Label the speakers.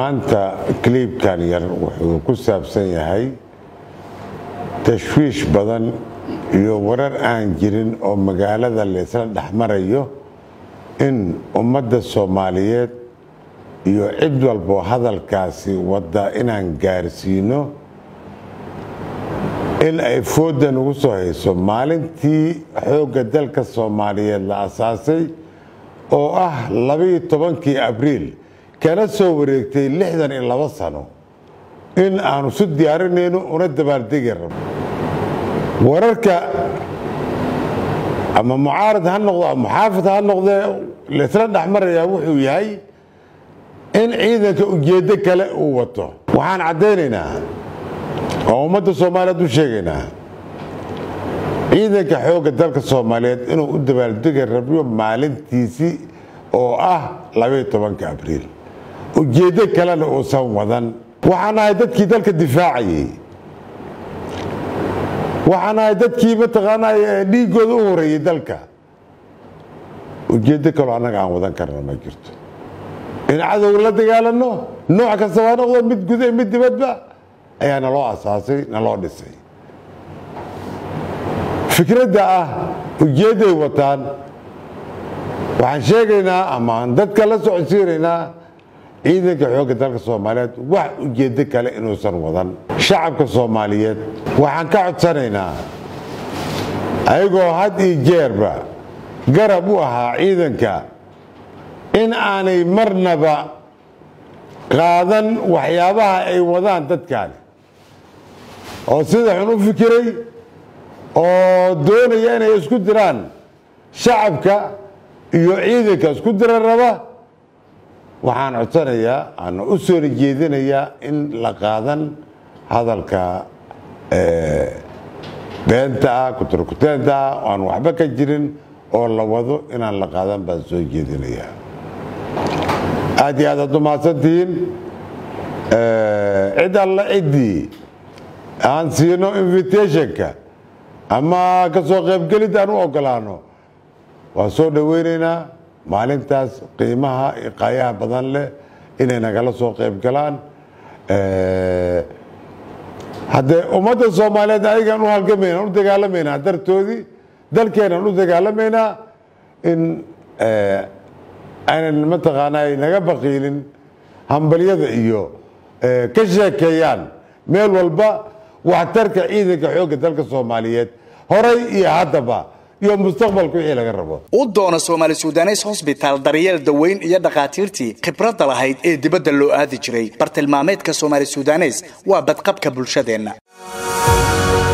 Speaker 1: maanta kliibkan yar wuxuu ku saabsan yahay tashwiish badan iyo warar aan jirin oo magaalada laysla dhexmarayo in ummadda soomaaliyeed iyo cid walbo hadalkaasi wadda inaan gaarsiino in ay foodda nagu soo hayso maalintii xoogga dalka soomaaliyeed la asaasay oo ah labaiyo tobankii abriil kana soo wareegtay lixdan iyo labo sano in aanu su diyaarinayno una dabaaldegi rabno wararka ama mucaarad ha noqdo ama muxaafid ha noqdee laysla dhexmarayaa wuxuu yahay in ciidanka ujeeddo kale uu wato waxaan caddaynaynaa oo ummadda soomaaliyeed u sheegaynaa ciidanka xoogga dalka soomaaliyeed inuu u dabaaldegi rabyo maalintiisii oo ah labaiyo tobanka abriil ujeeddo kalena uusan wadan waxaan ahay dadkii dalka difaacayey waxaan ahay dadkii mataqaanaa dhiiggooda u horeeyey dalka ujeeddo kaloo annaga aan wadan karna ma jirto in cadowga la dagaalano nooc kasta waa noqdo mid guda mid dibadba ayaa naloo asaasay naloo dhisay fikradda ah ujeedday wataan waxaan sheegaynaa amaan dadka la socodsiinaynaa ciidanka xoogga dalka soomaaliyeed wax ujeeddo kale inuusan wadan shacabka soomaaliyeed waxaan ka codsanaynaa ayagoo had iyo jeerba garab u ahaa ciidanka in aanay marnaba qaadan waxyaabaha ay wadaan dadkaani oo sida xun u fikiray oo doonaya inay isku diraan shacabka iyo ciidanka isku dira raba waxaan codsanayaa ana u soona jeedinayaa in la qaadan hadalka beenta ah kuturkuteenta ah aan waxba ka jirin oo la wado inaan la qaadan baan soo jeedinayaa aad iyo aad aad umahadsantihiin cid alla ciddii aan siino invitationka ama ka soo qaybgelid aan u ogolaano waan soo dhoweynaynaa maalintaas qiimaha iqaayaha badan leh inay nagala soo qayb galaan haddee ummadda soomaaliyeed ayagaan u halgamayna u dagaalamaynaa dartoodii dalkeenaan u dagaalamaynaa in aynan mataqaanaa naga baqiilin hambalyada iyo ka sheekeeyaan meel walba waxtarka ciidanka xoogga dalka soomaaliyeed horay iyo haddaba iyo mustaqbalka wixii laga rabo
Speaker 2: u doono soomaali sudanes hosbitaal daryeel daweyn iyo dhakhaatiirtii khibradda lahayd ee dibadda loo aadi jiray bartilmaameedka soomaali sudanes waa badqabka bulshadeenna